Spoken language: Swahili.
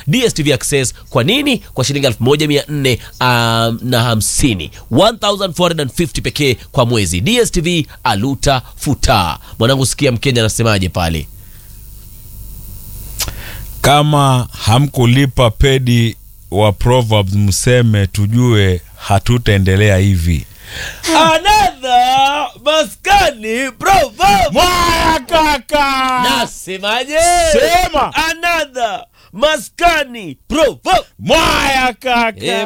DStv Access. Kwa nini? Kwa shilingi 1400 um, na hamsini 1450 pekee kwa mwezi. DStv aluta futa. Mwanangu, sikia Mkenya anasemaje pale. Kama hamkulipa pedi wa Proverbs, mseme tujue, hatutaendelea hivi. Another maskani proverb. Mwaya kaka, Nasemaje? Sema. Another maskani proverb. mwaya kaka. Eh,